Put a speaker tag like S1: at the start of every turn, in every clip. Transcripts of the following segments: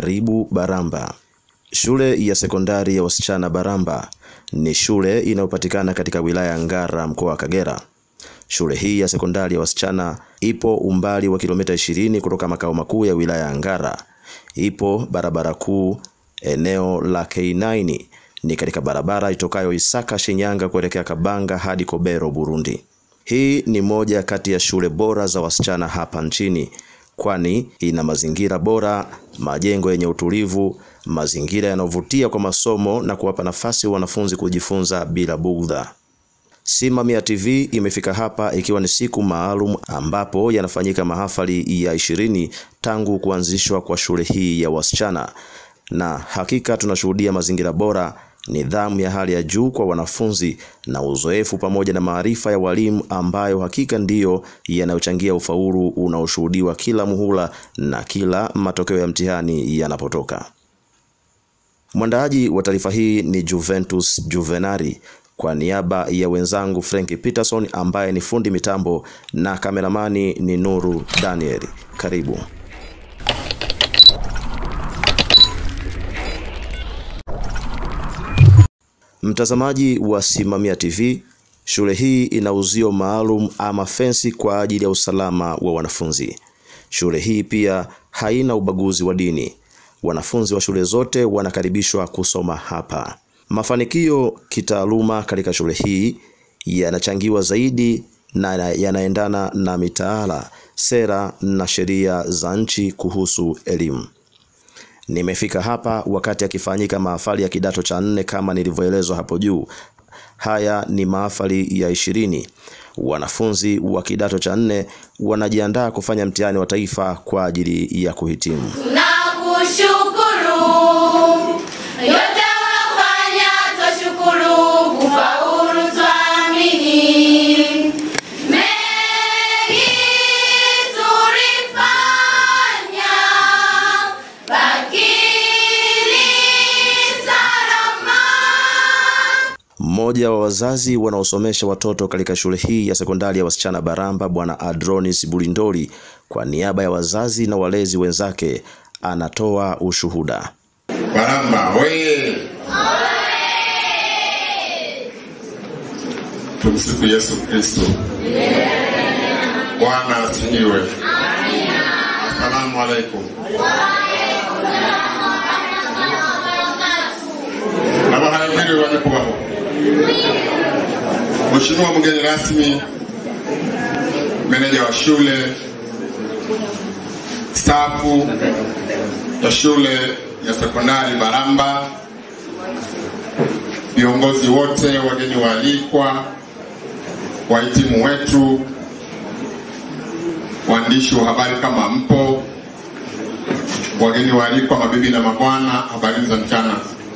S1: Karibu Baramba. Shule ya sekondari ya wasichana Baramba ni shule inayopatikana katika wilaya ya Ngara mkoa wa Kagera. Shule hii ya sekondari ya wasichana ipo umbali wa kilomita 20 kutoka makao makuu ya wilaya ya Ngara. Ipo barabara kuu eneo la K9 ni katika barabara itokayo Isaka Shinyanga kuelekea Kabanga hadi Kobero Burundi. Hii ni moja kati ya shule bora za wasichana hapa nchini kwani ina mazingira bora, majengo yenye utulivu, mazingira yanayovutia kwa masomo na kuwapa nafasi wanafunzi kujifunza bila bugdha. Simamia TV imefika hapa ikiwa ni siku maalum ambapo yanafanyika mahafali ya ishirini tangu kuanzishwa kwa shule hii ya wasichana, na hakika tunashuhudia mazingira bora, nidhamu ya hali ya juu kwa wanafunzi na uzoefu pamoja na maarifa ya walimu ambayo hakika ndiyo yanayochangia ufaulu unaoshuhudiwa kila muhula na kila matokeo ya mtihani yanapotoka. Mwandaaji wa taarifa hii ni Juventus Juvenari kwa niaba ya wenzangu Frank Peterson ambaye ni fundi mitambo na kameramani ni Nuru Daniel. Karibu. Mtazamaji wa Simamia TV, shule hii ina uzio maalum ama fensi kwa ajili ya usalama wa wanafunzi. Shule hii pia haina ubaguzi wa dini. Wanafunzi wa shule zote wanakaribishwa kusoma hapa. Mafanikio kitaaluma katika shule hii yanachangiwa zaidi na yanaendana na mitaala, sera na sheria za nchi kuhusu elimu. Nimefika hapa wakati akifanyika mahafali ya kidato cha nne kama nilivyoelezwa hapo juu. Haya ni mahafali ya ishirini. Wanafunzi wa kidato cha nne wanajiandaa kufanya mtihani wa taifa kwa ajili ya kuhitimu.
S2: Tunakushukuru yote unafanya, twashukuru kufaulu, twaamini mengi tulifanya, lakini salama.
S1: Mmoja wa wazazi wanaosomesha watoto katika shule hii ya sekondari ya wasichana Baramba, Bwana Adronis Bulindoli, kwa niaba ya wazazi na walezi wenzake, anatoa ushuhuda.
S3: Baramba oye! Tumsifu Yesu Kristo. Bwana asifiwe. Asalamu alaikum. Abahayambiri banyakubaho. Mheshimiwa mgeni rasmi, meneja wa shule, stafu ya shule ya sekondari Baramba, viongozi wote, wageni waalikwa, wahitimu wetu, waandishi wa habari kama mpo, wageni waalikwa, mabibi na mabwana, habari za mchana.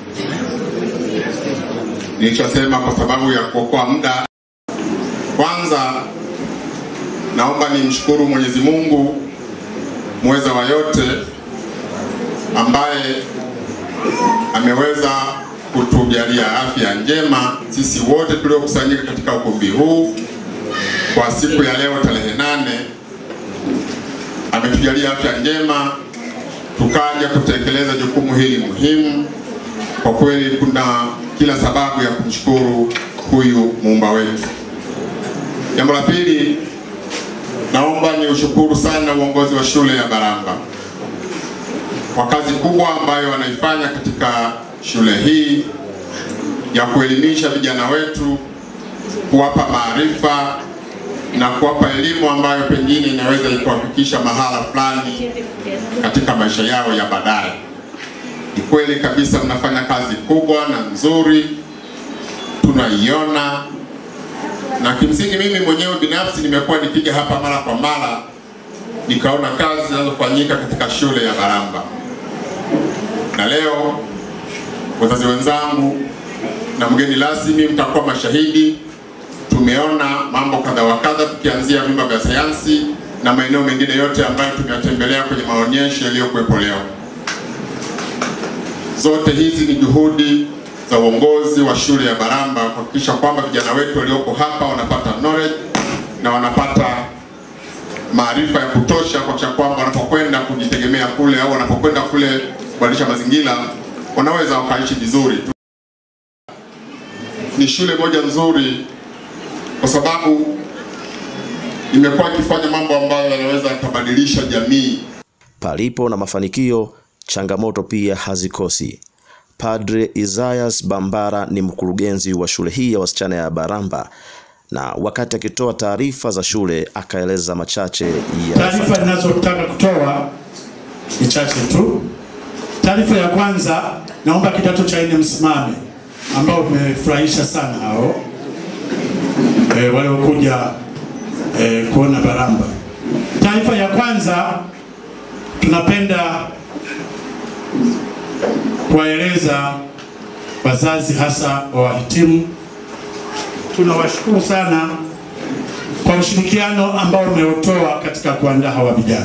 S3: Nilichosema kwa sababu ya kuokoa muda, kwanza naomba nimshukuru Mwenyezi Mungu mweza wa yote ambaye ameweza kutujalia afya njema sisi wote tuliokusanyika katika ukumbi huu kwa siku ya leo tarehe nane. Ametujalia afya njema tukaja kutekeleza jukumu hili muhimu. Kwa kweli kuna kila sababu ya kumshukuru huyu muumba wetu. Jambo la pili, naomba ni ushukuru sana uongozi wa shule ya Baramba kwa kazi kubwa ambayo wanaifanya katika shule hii ya kuelimisha vijana wetu, kuwapa maarifa na kuwapa elimu ambayo pengine inaweza ikuwafikisha mahala fulani katika maisha yao ya baadaye. Ni kweli kabisa, mnafanya kazi kubwa na nzuri, tunaiona na kimsingi, mimi mwenyewe binafsi nimekuwa nikija hapa mara kwa mara, nikaona kazi zinazofanyika katika shule ya Baramba na leo wazazi wenzangu na mgeni rasmi mtakuwa mashahidi. Tumeona mambo kadha wa kadha, tukianzia vyumba vya sayansi na maeneo mengine yote ambayo tumeyatembelea kwenye maonyesho yaliyokuwepo leo. Zote hizi ni juhudi za uongozi wa shule ya Baramba kuhakikisha kwamba vijana wetu walioko hapa wanapata knowledge na wanapata maarifa ya kutosha kuhakikisha kwamba wanapokwenda kujitegemea kule au wanapokwenda kule kubadilisha mazingira, wanaweza wakaishi vizuri tu. Ni shule moja nzuri kwa sababu imekuwa ikifanya mambo ambayo yanaweza yakabadilisha jamii.
S1: Palipo na mafanikio, changamoto pia hazikosi. Padre Isaias Bambara ni mkurugenzi wa shule hii ya wasichana ya Baramba, na wakati akitoa taarifa za shule akaeleza machache ya
S4: Taarifa ninazotaka kutoa ni chache tu. Taarifa ya kwanza, naomba kidato cha nne msimame, ambao umefurahisha sana hao e, waliokuja e, kuona Baramba. Taarifa ya kwanza, tunapenda kuwaeleza wazazi hasa wa wahitimu, tunawashukuru sana kwa ushirikiano ambao umeutoa katika kuandaa hawa vijana.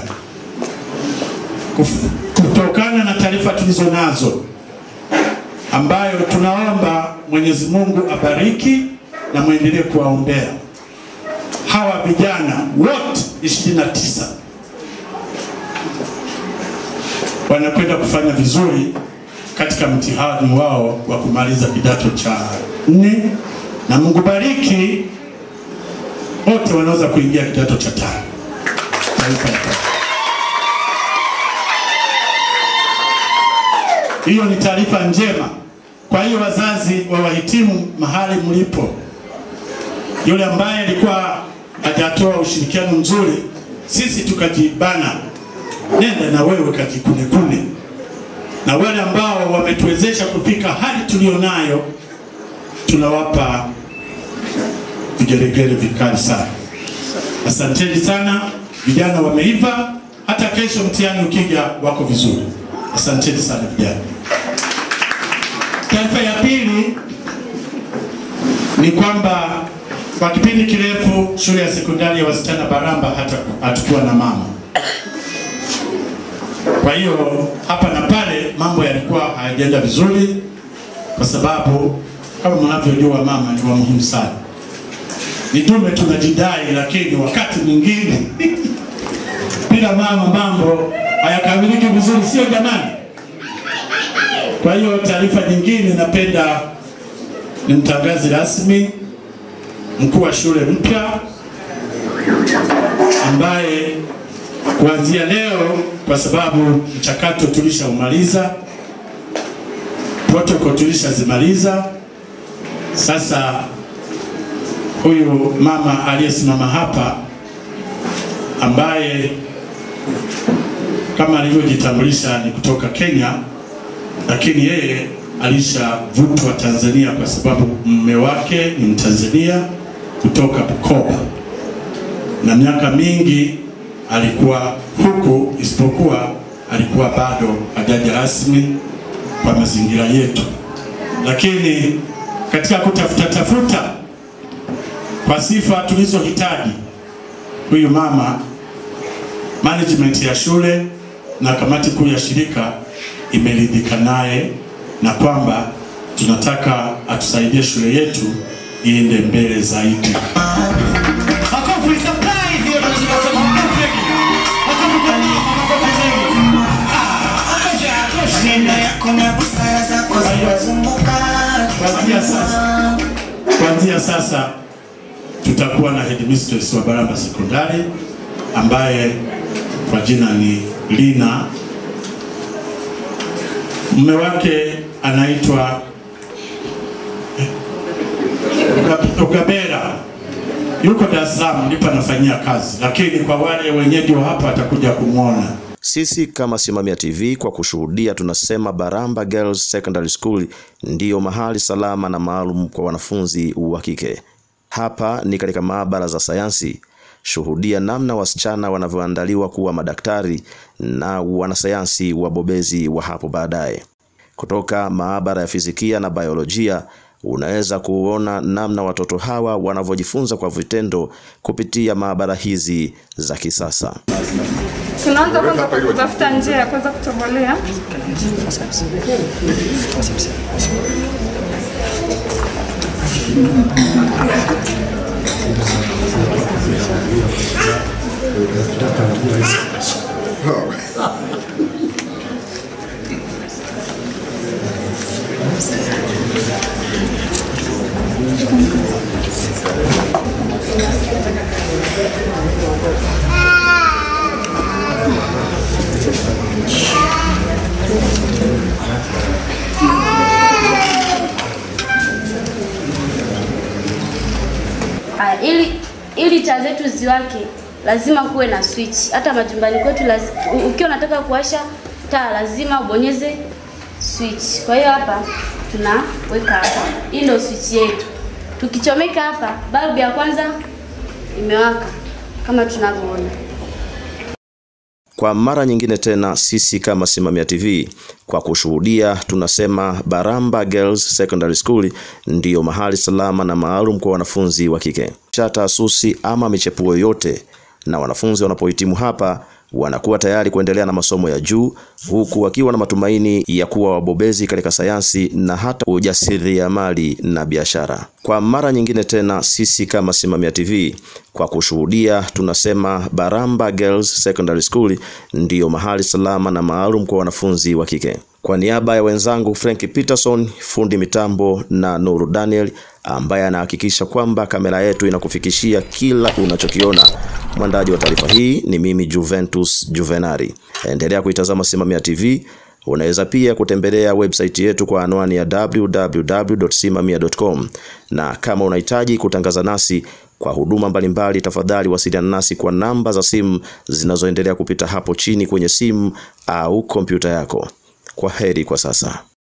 S4: Kuf- Kutokana na taarifa tulizo nazo ambayo tunaomba Mwenyezi Mungu abariki na mwendelee kuwaombea hawa vijana wote 29 wanakwenda kufanya vizuri katika mtihani wao wa kumaliza kidato cha nne, na Mungu bariki wote wanaweza kuingia kidato cha tano. Taarifa ya kwanza. Hiyo ni taarifa njema. Kwa hiyo wazazi wa wahitimu mahali mlipo, yule ambaye alikuwa hajatoa ushirikiano mzuri, sisi tukajibana, nenda na wewe kajikunekune, na wale ambao wametuwezesha kufika hali tulionayo, tunawapa vigelegele vikali sana. Asanteni sana, vijana wameiva, hata kesho mtihani ukija wako vizuri. Asanteni sana vijana. Taarifa ya pili ni kwamba kwa kipindi kirefu shule ya sekondari ya wasichana Baramba hata hatukuwa na mama. Kwa hiyo hapa na pale mambo yalikuwa hayajaenda vizuri, kwa sababu kama mnavyojua mama ni wa muhimu sana. Ni dume tunajidai, lakini wakati mwingine bila mama mambo hayakamiliki vizuri, sio jamani? Kwa hiyo taarifa nyingine, napenda nimtangaze rasmi mkuu wa shule mpya ambaye kuanzia leo, kwa sababu mchakato tulishaumaliza, protocol tulishazimaliza, sasa huyu mama aliyesimama hapa ambaye kama alivyojitambulisha ni kutoka Kenya, lakini yeye alishavutwa Tanzania kwa sababu mume wake ni Mtanzania kutoka Bukoba, na miaka mingi alikuwa huku, isipokuwa alikuwa bado hajaja rasmi kwa mazingira yetu, lakini katika kutafuta tafuta kwa sifa tulizohitaji, huyu mama management ya shule na kamati kuu ya shirika imeridhika naye na kwamba tunataka atusaidie shule yetu iende mbele zaidi. Makofi surprise hiyo ndio tunasema makofi mengi. Makofi kwa nini? Makofi mengi. Ah, tosha,
S5: Neno
S4: tosha.
S5: yako na busara zako zinazunguka
S4: Kuanzia sasa, kuanzia sasa tutakuwa na headmistress wa Baramba Sekondari ambaye kwa jina ni Lina. Mume wake anaitwa Uga- Ugabera, yuko Dar es Salaam ndipo anafanyia kazi, lakini kwa wale wenyeji wa hapa atakuja kumwona.
S1: Sisi kama Simamia TV kwa kushuhudia tunasema Baramba Girls Secondary School ndiyo mahali salama na maalum kwa wanafunzi wa kike. Hapa ni katika maabara za sayansi. Shuhudia namna wasichana wanavyoandaliwa kuwa madaktari na wanasayansi wabobezi wa hapo baadaye. Kutoka maabara ya fizikia na biolojia unaweza kuona namna watoto hawa wanavyojifunza kwa vitendo kupitia maabara hizi za kisasa.
S6: Tunaanza kwanza kwa kutafuta njia ya kuweza kutobolea.
S7: ili taa zetu ziwake lazima kuwe na switch. Hata majumbani kwetu lazi- u- ukiwa unataka kuwasha taa lazima ubonyeze switch. Kwa hiyo hapa tunaweka hapa, hii ndio switch yetu. Tukichomeka hapa, balbu ya kwanza imewaka kama tunavyoona.
S1: Kwa mara nyingine tena, sisi kama Simamia TV kwa kushuhudia, tunasema Baramba Girls Secondary School ndiyo mahali salama na maalum kwa wanafunzi wa kike cha taasusi ama michepuo yoyote, na wanafunzi wanapohitimu hapa wanakuwa tayari kuendelea na masomo ya juu huku wakiwa na matumaini ya kuwa wabobezi katika sayansi na hata ujasiriamali na biashara. Kwa mara nyingine tena, sisi kama Simamia TV kwa kushuhudia, tunasema Baramba Girls Secondary School ndiyo mahali salama na maalum kwa wanafunzi wa kike. Kwa niaba ya wenzangu Frank Peterson, fundi mitambo na Nuru Daniel ambaye anahakikisha kwamba kamera yetu inakufikishia kila unachokiona. Mwandaji wa taarifa hii ni mimi Juventus Juvenari. Endelea kuitazama Simamia TV. Unaweza pia kutembelea website yetu kwa anwani ya www.simamia.com, na kama unahitaji kutangaza nasi kwa huduma mbalimbali, tafadhali wasiliana nasi kwa namba za simu zinazoendelea kupita hapo chini kwenye simu au kompyuta yako. Kwa heri kwa sasa.